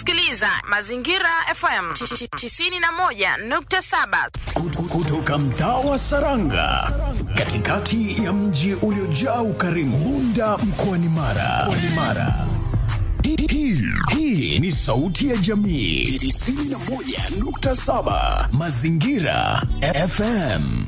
unasikiliza Mazingira FM 91.7 Kut- kutoka mtaa wa Saranga katikati ya mji uliojaa ukarimu Bunda mkoani Mara. Mkoani Mara. Hii- hii- Hii ni sauti ya jamii 91.7 Mazingira FM.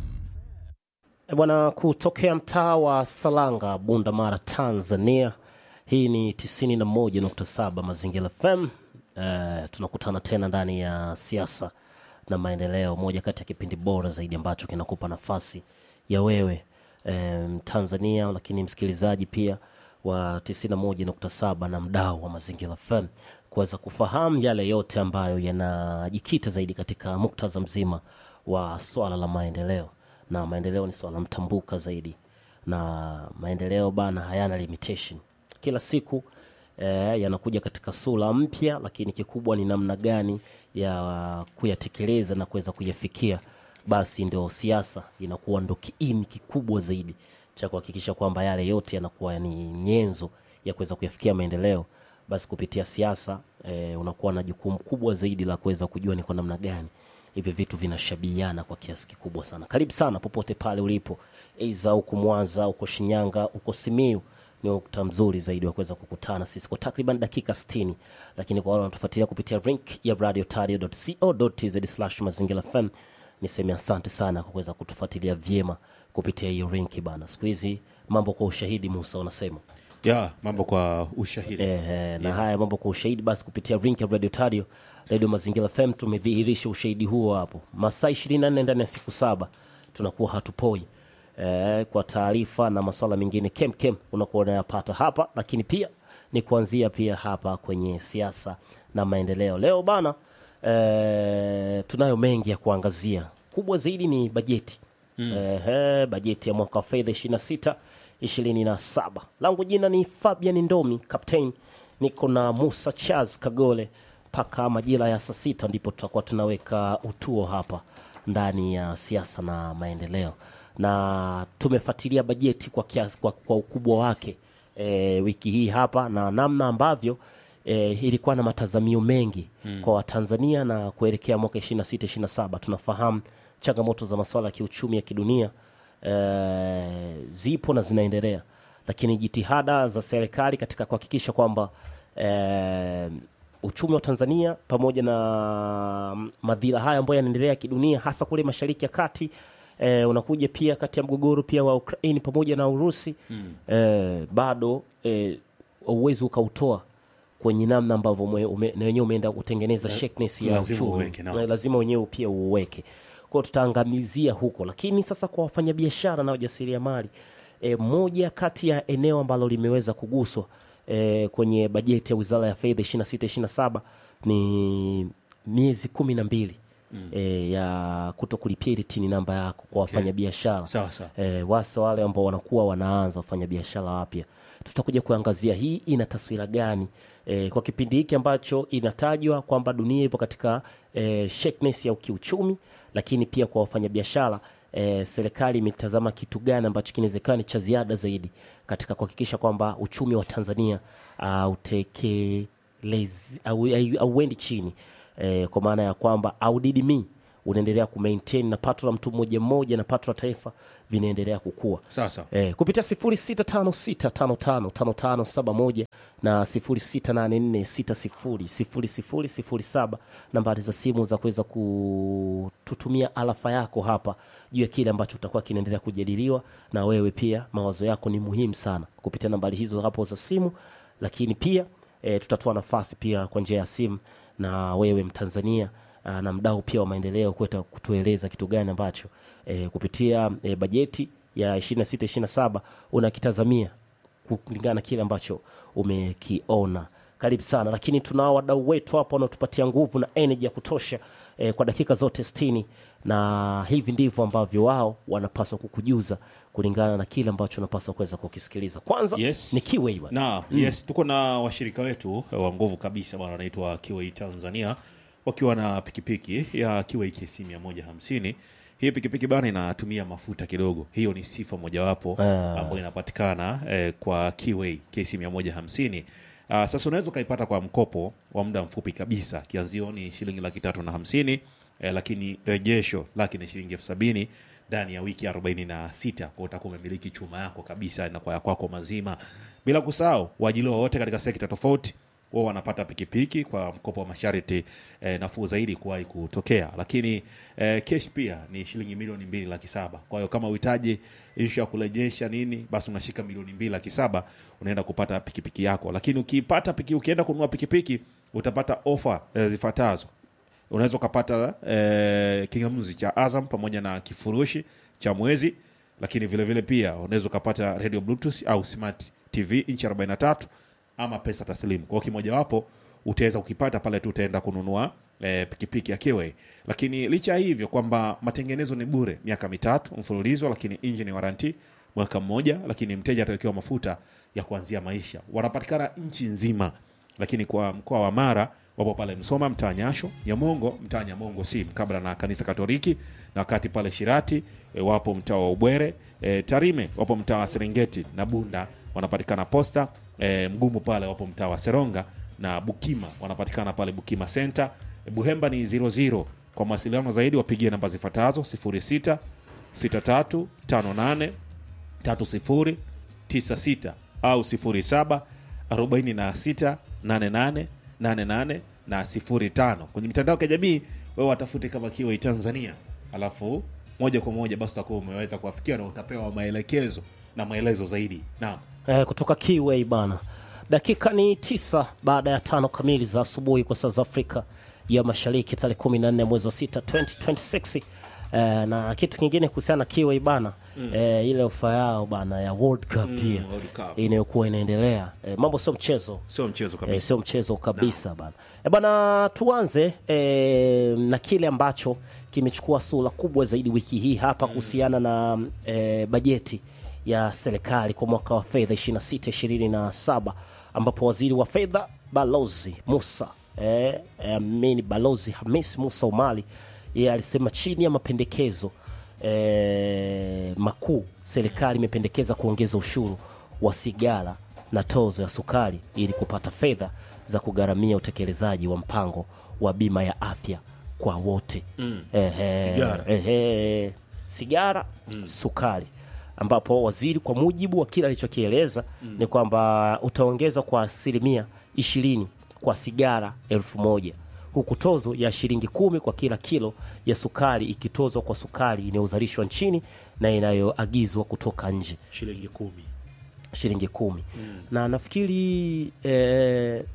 E bwana, kutokea mtaa wa Salanga, Bunda Mara, Tanzania. Hii ni 91.7 Mazingira FM. Uh, tunakutana tena ndani ya siasa na maendeleo, moja kati ya kipindi bora zaidi ambacho kinakupa nafasi ya wewe um, Tanzania, lakini msikilizaji pia wa 91.7 na mdau wa Mazingira FM kuweza kufahamu yale yote ambayo yanajikita zaidi katika muktadha mzima wa swala la maendeleo na maendeleo ni swala mtambuka zaidi na maendeleo bana hayana limitation kila siku eh, yanakuja katika sura mpya lakini kikubwa ni namna gani ya kuyatekeleza na kuweza kuyafikia basi ndio siasa inakuwa ndo kiini kikubwa zaidi cha kuhakikisha kwamba yale yote yanakuwa ni nyenzo ya kuweza kuyafikia maendeleo basi kupitia siasa eh, unakuwa na jukumu kubwa zaidi la kuweza kujua ni kwa namna gani hivi vitu vinashabihiana kwa kiasi kikubwa sana karibu sana popote pale ulipo eiza uko mwanza uko shinyanga uko simiu ni wakati mzuri zaidi wa kuweza kukutana sisi kwa takriban dakika 60 lakini kwa wale wanatufuatilia kupitia link ya radiotario.co.tz slash mazingira fm niseme asante sana kwa kuweza kutufuatilia vyema kupitia hiyo link bana siku hizi mambo kwa ushahidi musa unasema ya mambo kwa ushahidi Ehe, na haya mambo kwa ushahidi basi kupitia link ya Radio Tario Radio Mazingira FM tumedhihirisha ushahidi huo hapo masaa 24 ndani ya siku saba tunakuwa hatupoi eh, kwa taarifa na masuala mengine kem kem unakuwa unayapata hapa lakini pia ni kuanzia pia hapa kwenye siasa na maendeleo leo bana eh, tunayo mengi ya kuangazia kubwa zaidi ni bajeti mm. eh, bajeti ya mwaka wa fedha 26 27 langu jina ni fabian ndomi captain niko na musa chaz kagole mpaka majira ya saa sita ndipo tutakuwa tunaweka utuo hapa ndani ya siasa na maendeleo na tumefuatilia bajeti kwa, kiasi, kwa, kwa ukubwa wake e, wiki hii hapa na namna ambavyo e, ilikuwa na matazamio mengi mm. kwa watanzania na kuelekea mwaka 26 27 tunafahamu changamoto za masuala ya kiuchumi ya kidunia e, zipo na zinaendelea lakini jitihada za serikali katika kuhakikisha kwamba e, uchumi wa tanzania pamoja na madhira haya ambayo yanaendelea kidunia hasa kule mashariki ya kati e, unakuja pia kati ya mgogoro pia wa ukraini pamoja na urusi mm. e, bado e, uwezi ukautoa kwenye namna ambavyo mwe- ume- na wenyewe umeenda kutengeneza shakiness ya lazima uchumi uweke, naam. Na lazima wenyewe pia uuweke kwao tutaangamizia huko lakini sasa kwa wafanyabiashara na wajasiriamali e, moja kati ya eneo ambalo limeweza kuguswa e, kwenye bajeti ya wizara ya fedha 26 27 ni miezi kumi na mbili mm. e, ya kuto kulipia ile tini namba yako kwa wafanyabiashara Sawa, sawa. e, wasa wale ambao wanakuwa wanaanza wafanyabiashara wapya tutakuja kuangazia hii ina taswira gani e, kwa kipindi hiki ambacho inatajwa kwamba dunia ipo katika e, shakiness ya kiuchumi lakini pia kwa wafanyabiashara e, serikali imetazama kitu gani ambacho kinawezekana ni cha ziada zaidi katika kuhakikisha kwamba uchumi wa tanzania autekelezi au- au- auendi chini e, kwa maana ya kwamba audidimi unaendelea kumaintain na pato la mtu mmoja mmoja na pato la taifa vinaendelea kukua Sawa, sawa. eh, kupitia 0656555571 na 0684600007 nambari za simu za kuweza kututumia alafa yako hapa juu ya kile ambacho utakuwa kinaendelea kujadiliwa na wewe pia mawazo yako ni muhimu sana kupitia nambari hizo hapo za simu lakini pia e, tutatoa nafasi pia kwa njia ya simu na wewe mtanzania aa, na mdau pia wa maendeleo kuweza kutueleza kitu gani ambacho e, kupitia e, bajeti ya 26 27 unakitazamia kulingana na kile ambacho umekiona karibu sana lakini tunao wadau wetu hapa wanaotupatia nguvu na energy ya kutosha eh, kwa dakika zote 60 na hivi ndivyo ambavyo wao wanapaswa kukujuza kulingana na kile ambacho unapaswa kuweza kukisikiliza kwanza Yes. ni Kiway bwana. na yes tuko na washirika wetu wa nguvu kabisa bwana wanaitwa kiwai tanzania wakiwa na pikipiki ya kiwai kc 150 hii pikipiki bana inatumia mafuta kidogo hiyo ni sifa mojawapo Ah. ambayo inapatikana eh, kwa kiwai kc 150 Uh, sasa unaweza ukaipata kwa mkopo wa muda mfupi kabisa, kianzio ni shilingi laki tatu na hamsini eh, lakini rejesho laki ni shilingi elfu sabini ndani ya wiki arobaini na sita kwa utakuwa umemiliki chuma yako kabisa na kwa ya kwako mazima, bila kusahau waajiliwa wote katika sekta tofauti wao wanapata pikipiki kwa mkopo wa masharti eh, nafuu zaidi kuwahi kutokea, lakini eh, kesh pia ni shilingi milioni mbili laki saba. Kwa hiyo kama uhitaji ishu ya kurejesha nini, basi unashika milioni mbili laki saba unaenda kupata pikipiki yako. Lakini ukipata piki, ukienda kununua pikipiki utapata ofa eh, zifuatazo unaweza ukapata eh, kingamuzi cha Azam pamoja na kifurushi cha mwezi, lakini vile vile pia unaweza ukapata radio bluetooth au smart tv inchi 43 ama pesa taslimu. Kwa hiyo kimojawapo utaweza ukipata pale tu utaenda kununua eh, pikipiki ya Kiway. Lakini licha ya hivyo kwamba matengenezo ni bure miaka mitatu mfululizo, lakini engine warranty mwaka mmoja, lakini mteja atawekewa mafuta ya kuanzia maisha. Wanapatikana nchi nzima, lakini kwa mkoa wa Mara wapo pale Msoma mtaa Nyasho, Nyamongo mtaa Nyamongo si mkabla na kanisa Katoliki, na wakati pale Shirati e, wapo mtaa wa Ubwere e, Tarime wapo mtaa wa Serengeti na Bunda wanapatikana Posta e, Mgumu pale wapo mtaa wa Seronga na Bukima wanapatikana pale Bukima Center. E, Buhemba ni 00. Kwa mawasiliano zaidi wapigie namba zifuatazo 06 63 58 3096 au 07 46 88 88 na 05. Kwenye mitandao ya kijamii wewe watafute kama Kiway Tanzania, alafu moja kwa moja basi utakuwa umeweza kuwafikia na utapewa maelekezo na maelezo zaidi. Naam. eh, kutoka Kiway bana. Dakika ni tisa baada ya tano kamili za asubuhi kwa saa za Afrika ya Mashariki, tarehe 14 mwezi wa 6 2026. Eh, na kitu kingine kuhusiana na Kiway bana eh, ile ofa yao bana ya World Cup pia World Cup. inayokuwa inaendelea eh, mambo sio mchezo Sio mchezo e, kabisa. sio mchezo kabisa bana. E, bana tuanze e, na kile ambacho kimechukua sura kubwa zaidi wiki hii hapa kuhusiana na e, bajeti ya serikali kwa mwaka wa fedha 26 27 ambapo waziri wa fedha Balozi Musa e, e, amini Balozi Hamis Musa Umali yeye alisema chini ya mapendekezo e, makuu serikali imependekeza kuongeza ushuru wa sigara na tozo ya sukari ili kupata fedha za kugharamia utekelezaji wa mpango wa bima ya afya kwa wote mm. ehe, Sigara. ehe, sigara sukari ambapo waziri kwa mujibu wa kile alichokieleza ni kwamba utaongeza kwa asilimia ishirini kwa sigara elfu moja huku tozo ya shilingi kumi kwa kila kilo ya sukari ikitozwa kwa sukari inayozalishwa nchini na inayoagizwa kutoka nje Shilingi kumi. shilingi kumi na nafikiri eh,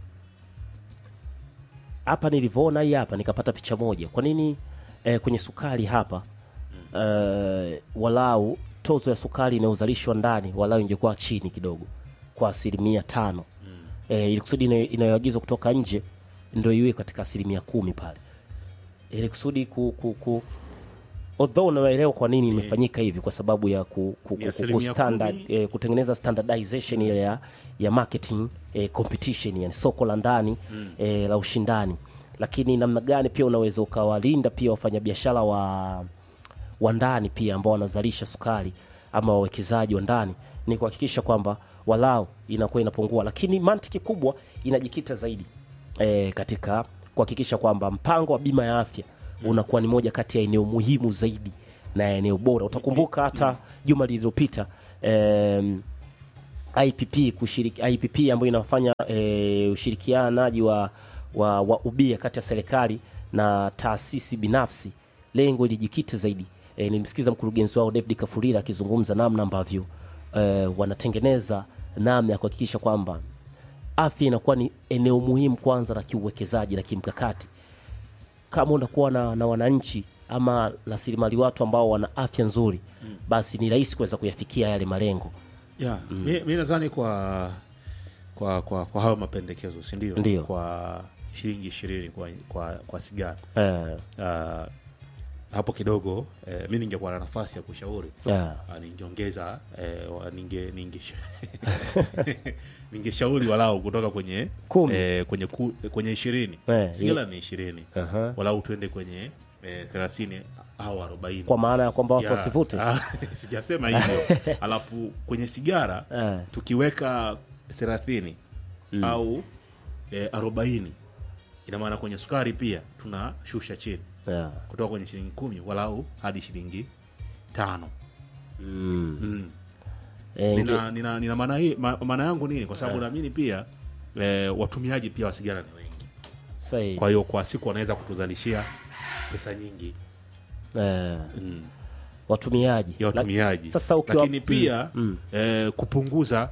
hapa nilivyoona hii hapa nikapata picha moja kwa nini eh, kwenye sukari hapa eh, walau tozo ya sukari inayozalishwa ndani walau ingekuwa chini kidogo kwa asilimia tano eh, ili kusudi inayo- inayoagizwa kutoka nje ndo iwe katika asilimia kumi pale ili kusudi ku, ku, ku although unaelewa kwa nini imefanyika hivi kwa sababu ya ku, ku, Ni ku, ku, asilimia standard, kumi. eh, kutengeneza standardization ile ya, ya marketing eh, competition yani soko la ndani eh, la ushindani lakini namna gani pia unaweza ukawalinda pia wafanyabiashara wa wa ndani pia ambao wanazalisha sukari ama wawekezaji wa ndani ni kuhakikisha kwamba walau inakuwa inapungua lakini mantiki kubwa inajikita zaidi e, katika kuhakikisha kwamba mpango wa bima ya afya unakuwa ni moja kati ya eneo muhimu zaidi na eneo bora utakumbuka hata juma lililopita em, IPP kushiriki, IPP ambayo inafanya e, ushirikianaji wa, wa, wa ubia kati ya serikali na taasisi binafsi, lengo ilijikita zaidi e, nilimsikiza mkurugenzi wao David Kafurira akizungumza namna ambavyo e, wanatengeneza namna ya kuhakikisha kwamba afya inakuwa ni eneo muhimu kwanza la kiuwekezaji na kimkakati kama unakuwa na, na wananchi ama rasilimali watu ambao wana afya nzuri basi ni rahisi kuweza kuyafikia yale malengo yeah. mi, mi nadhani kwa kwa kwa, kwa hayo mapendekezo si ndio Ndio. kwa shilingi ishirini kwa, kwa, kwa sigara eh, uh, hapo kidogo eh, mi ningekuwa na nafasi ya kushauri yeah. Ah, ningeongeza eh, wa- ninge ninge ningeshauri walau kutoka kwenye Kumi. eh, kwenye ku, kwenye ishirini Eh, sigara ni ishirini Aha. walau tuende kwenye eh, thelathini au arobaini kwa maana ya kwamba watu Ya, wasivute ah, sijasema hivyo alafu kwenye sigara Eh. tukiweka thelathini au eh, arobaini ina maana kwenye sukari pia tunashusha chini yeah. kutoka kwenye shilingi kumi walau hadi shilingi tano mm. Eh, inge- nina, nina, nina maana hii ma, maana yangu nini kwa sababu naamini pia eh, watumiaji pia wa sigara ni wengi sahihi. kwa hiyo kwa siku wanaweza kutuzalishia pesa nyingi Eh, mm. watumiaji ya watumiaji La- sasa ukiwa lakini pia mm, eh, kupunguza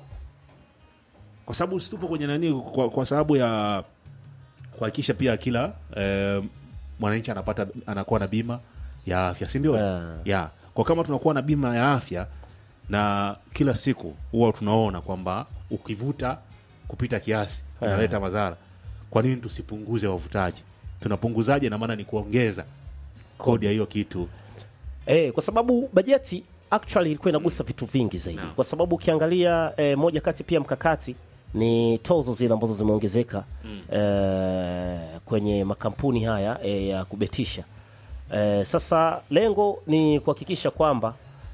kwa sababu situpo kwenye nani kwa, kwa sababu ya kuhakikisha pia kila eh, mwananchi anapata anakuwa na bima ya afya si ndio Yeah. yeah. kwa kama tunakuwa na bima ya afya na kila siku huwa tunaona kwamba ukivuta kupita kiasi inaleta madhara kwa nini tusipunguze wavutaji tunapunguzaje na maana ni kuongeza kodi ya hiyo kitu Eh, kwa sababu bajeti actually ilikuwa inagusa vitu vingi zaidi Naam. kwa sababu ukiangalia eh, moja kati pia mkakati ni tozo zile ambazo zimeongezeka eh, kwenye makampuni haya eh, ya kubetisha eh, sasa lengo ni kuhakikisha kwamba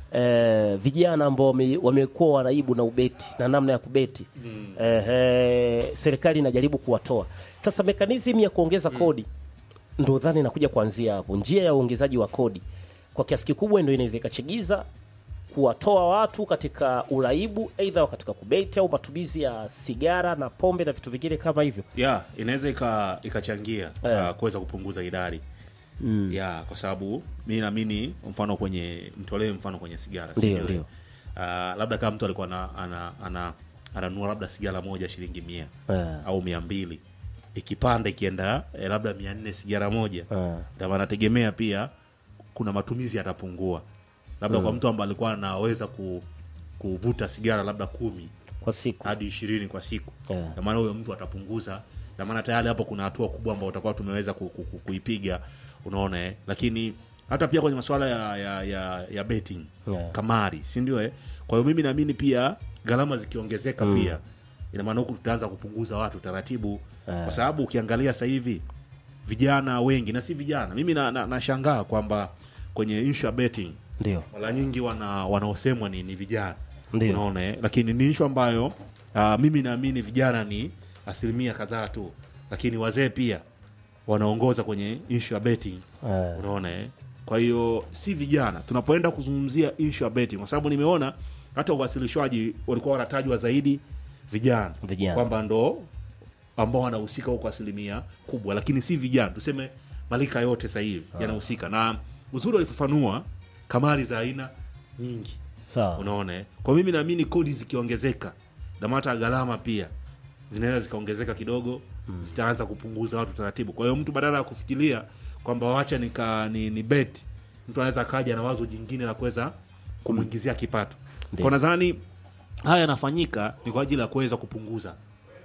eh, vijana ambao wame- wamekuwa wanaibu na ubeti na namna ya kubeti eh, eh, serikali inajaribu kuwatoa sasa mekanizmu ya kuongeza kodi ndo dhani inakuja kuanzia hapo. Njia ya uongezaji wa kodi kwa kiasi kikubwa ndo inaweza ikachagiza kuwatoa watu katika uraibu, aidha katika kubeti au matumizi ya sigara na pombe na vitu vingine kama hivyo. ya inaweza ika- ikachangia Eh. uh, kuweza kupunguza idadi mm. ya kwa sababu mi naamini mfano kwenye mtolee mfano kwenye sigara si Ndio, ndio? ndio. uh, labda kama mtu alikuwa ana, ana, ana, ananunua labda sigara moja shilingi mia Eh. au mia mbili ikipanda ikienda eh, labda mia nne sigara moja Eh. ndio anategemea pia kuna matumizi yatapungua labda kwa mtu ambaye alikuwa anaweza ku, kuvuta sigara labda kumi Kwa siku hadi ishirini kwa siku Yeah. na maana huyo mtu atapunguza na maana tayari hapo kuna hatua kubwa ambayo utakuwa tumeweza ku, ku, ku, kuipiga unaona eh? lakini hata pia kwenye masuala ya ya, ya, ya betting Yeah. kamari si ndio eh? kwa hiyo mimi naamini pia gharama zikiongezeka pia ina maana huku tutaanza kupunguza watu taratibu kwa sababu ukiangalia sasa hivi vijana wengi na si vijana mimi nashangaa na, nashangaa kwamba kwenye issue ya betting ndio mara nyingi wana wanaosemwa ni, ni vijana Ndio. unaona eh? lakini ni ishu ambayo uh, mimi naamini vijana ni asilimia kadhaa tu lakini wazee pia wanaongoza kwenye ishu ya betting Eh. unaona eh? kwa hiyo si vijana tunapoenda kuzungumzia ishu ya betting kwa sababu nimeona hata uwasilishwaji walikuwa wanatajwa zaidi vijana Vijana. kwamba ndo ambao wanahusika huko asilimia kubwa lakini si vijana tuseme malika yote sasa hivi yanahusika na uzuri walifafanua kamari za aina nyingi sawa. unaona eh? kwa mimi naamini kodi zikiongezeka na hata gharama pia zinaweza zikaongezeka kidogo zitaanza kupunguza watu taratibu kwa hiyo mtu badala ya kufikiria kwamba wacha nika ni, ni bet mtu anaweza akaja na wazo jingine la kuweza kumwingizia kipato kwa nadhani haya yanafanyika ni kwa ajili ya kuweza kupunguza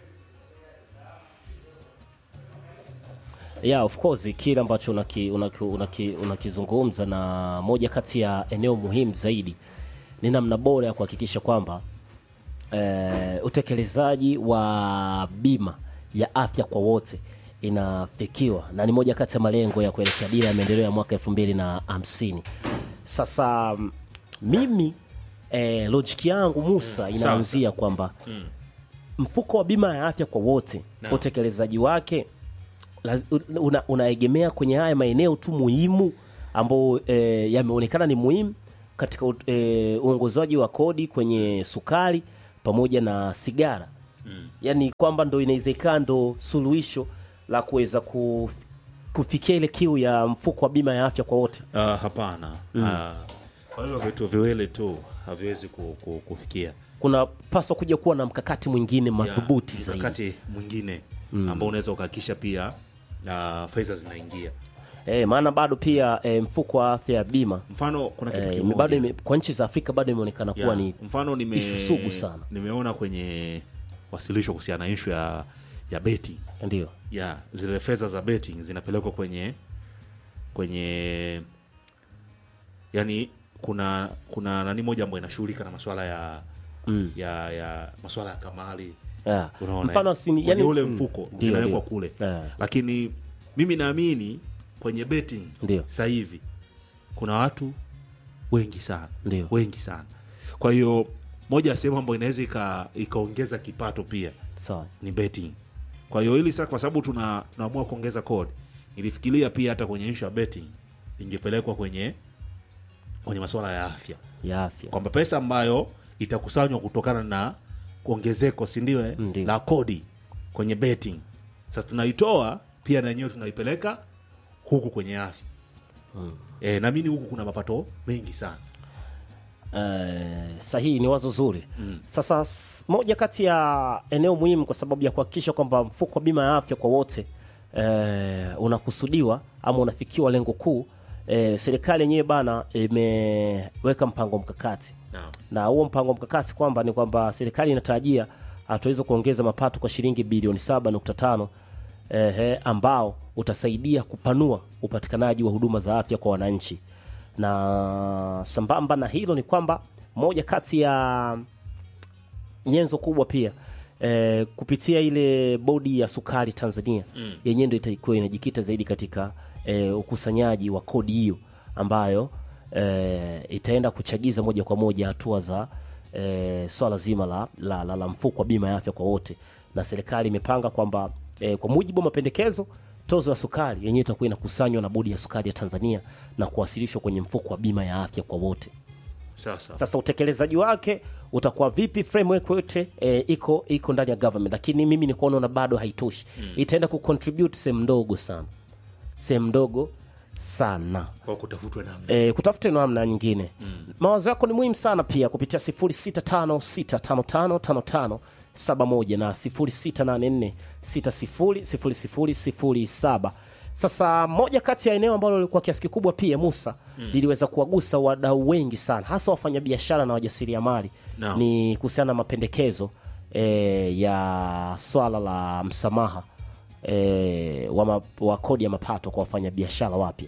yeah, of course kile ambacho unaki- unaki- unaki- unakizungumza na moja kati ya eneo muhimu zaidi ni namna bora ya kuhakikisha kwamba eh, utekelezaji wa bima ya afya kwa wote inafikiwa na ni moja kati ya malengo ya kuelekea dira ya maendeleo ya mwaka elfu mbili na hamsini sasa mm, mimi eh, lojiki yangu musa inaanzia kwamba mfuko wa bima ya afya kwa wote Naam. utekelezaji wake laz- una, unaegemea kwenye haya maeneo tu muhimu ambayo e, yameonekana ni muhimu katika u- e, uongozaji wa kodi kwenye sukari pamoja na sigara mm. yaani kwamba ndo inawezekana ndo suluhisho la kuweza kuf, kufikia ile kiu ya mfuko wa bima ya afya kwa wote uh, hapana mm. kwa hiyo vitu viwili tu haviwezi ku, ku, kufikia kuna paswa kuja kuwa na mkakati mwingine madhubuti Ya, zaidi mkakati mwingine ambao unaweza ukahakikisha pia uh, fedha zinaingia e, maana bado pia e, mfuko wa afya ya bima mfano kuna kitu e, kimoja bado ime, kwa nchi za afrika bado imeonekana kuwa Ya, ni mfano nime, ishu sugu sana. nimeona kwenye wasilisho kuhusiana na ishu ya ya betting ndio ya zile fedha za betting zinapelekwa kwenye kwenye yani kuna kuna nani moja ambayo inashughulika na masuala ya Mm. ya ya masuala ya kamali Yeah. unaona Mfano eh? sini- Kwenye yani- ule mm, mfuko ndio, zinawekwa ndio. kule Yeah. lakini mimi naamini kwenye betting Ndio. sasa hivi kuna watu wengi sana Ndio. wengi sana kwa hiyo moja ya sehemu ambayo inaweza ika- ikaongeza kipato pia sawa ni betting kwa hiyo hili sasa kwa sababu tuna tunaamua kuongeza kodi nilifikiria pia hata kwenye issue ya betting ingepelekwa kwenye kwenye masuala ya afya ya afya kwamba pesa ambayo itakusanywa kutokana na kuongezeko si ndio eh, Ndio. la kodi kwenye betting sasa tunaitoa pia na yenyewe tunaipeleka huku kwenye afya mm. e, naamini huku kuna mapato mengi sana Eh, sahihi ni wazo zuri mm. Sasa s- moja kati ya eneo muhimu kwa sababu ya kuhakikisha kwamba mfuko wa bima ya afya kwa wote eh, unakusudiwa ama unafikiwa lengo kuu eh, serikali yenyewe bana imeweka mpango mkakati Naam. na huo mpango mkakati kwamba ni kwamba serikali inatarajia ataweza kuongeza mapato kwa shilingi bilioni 7.5 ehe, ambao utasaidia kupanua upatikanaji wa huduma za afya kwa wananchi na sambamba na hilo ni kwamba moja kati ya nyenzo kubwa pia eh, kupitia ile bodi ya sukari Tanzania mm. yenyewe ndio itakuwa inajikita zaidi katika eh, ukusanyaji wa kodi hiyo ambayo eh, itaenda kuchagiza moja kwa moja hatua za eh, swala zima la, la, la, la mfuko wa bima ya afya kwa wote, na serikali imepanga kwamba eh, kwa mujibu wa mapendekezo tozo ya sukari yenyewe itakuwa inakusanywa na bodi ya sukari ya Tanzania na kuwasilishwa kwenye mfuko wa bima ya afya kwa wote. sasa Sasa utekelezaji wake utakuwa vipi? Framework yote e, iko iko ndani ya government, lakini mimi niko naona bado haitoshi mm. itaenda kucontribute sehemu ndogo sana, sehemu ndogo sana kwa kutafutwa namna e, kutafute namna nyingine mm. mawazo yako ni muhimu sana pia kupitia 0656555571 na 0684600007 sasa moja kati ya eneo ambalo lilikuwa kiasi kikubwa pia musa mm. liliweza kuwagusa wadau wengi sana hasa wafanyabiashara na wajasiriamali Naam. ni kuhusiana na mapendekezo e, ya swala la msamaha e, wa, ma, wa kodi ya mapato kwa wafanyabiashara wapya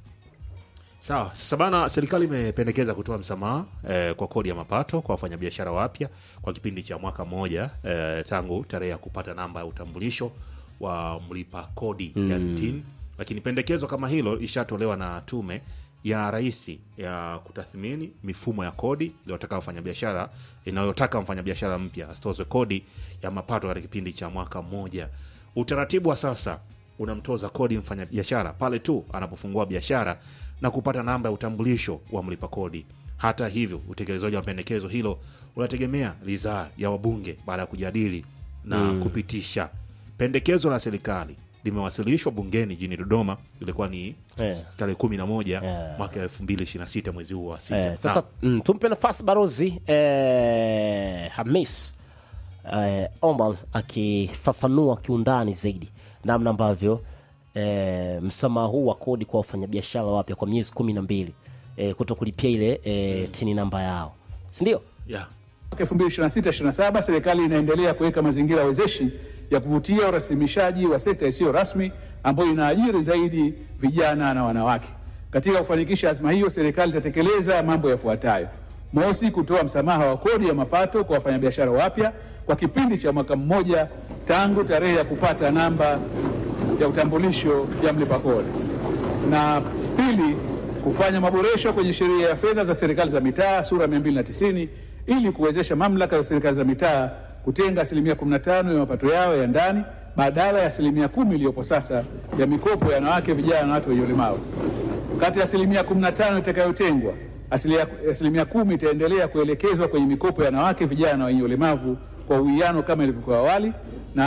Sawa, sasa bana, serikali imependekeza kutoa msamaha eh, kwa kodi ya mapato kwa wafanyabiashara wapya kwa kipindi cha mwaka mmoja eh, tangu tarehe ya kupata namba ya utambulisho wa mlipa kodi mm. yani TIN. Lakini pendekezo kama hilo ishatolewa na tume ya rais ya kutathmini mifumo ya kodi iliyotaka wafanyabiashara inayotaka mfanyabiashara mpya asitozwe kodi ya mapato katika kipindi cha mwaka mmoja. Utaratibu wa sasa unamtoza kodi mfanyabiashara pale tu anapofungua biashara na kupata namba ya utambulisho wa mlipa kodi. Hata hivyo, utekelezaji wa pendekezo hilo unategemea ridhaa ya wabunge baada ya kujadili na kupitisha. Pendekezo la serikali limewasilishwa bungeni jijini Dodoma, ilikuwa ni Eh. tarehe kumi na moja Eh. mwaka elfu mbili ishirini na sita mwezi huu wa sita. Eh, sasa mm, tumpe nafasi barozi eh, Hamis eh, Omal akifafanua kiundani zaidi namna ambavyo eh, msamaha huu wa kodi kwa wafanyabiashara wapya kwa miezi kumi na mbili eh, kuto kulipia ile eh, tini namba yao sindio? yeah. Mwaka 2026-27 serikali inaendelea kuweka mazingira wezeshi ya kuvutia urasimishaji wa sekta isiyo rasmi ambayo inaajiri zaidi vijana na wanawake. Katika kufanikisha azma hiyo, serikali itatekeleza mambo yafuatayo: mosi, kutoa msamaha wa kodi ya mapato kwa wafanyabiashara wapya kwa kipindi cha mwaka mmoja tangu tarehe ya kupata namba ya utambulisho ya mlipa kodi na pili, kufanya maboresho kwenye sheria ya fedha za serikali za mitaa sura 290 ili kuwezesha mamlaka za serikali za mitaa kutenga asilimia 15 ya mapato yao ya ndani badala ya asilimia kumi iliyopo sasa ya mikopo ya wanawake, vijana na watu wenye ulemavu. Kati ya asilimia 15 itakayotengwa, asilia- asilimia kumi itaendelea kuelekezwa kwenye mikopo ya wanawake, vijana na wenye ulemavu kwa uwiano kama ilivyokuwa awali,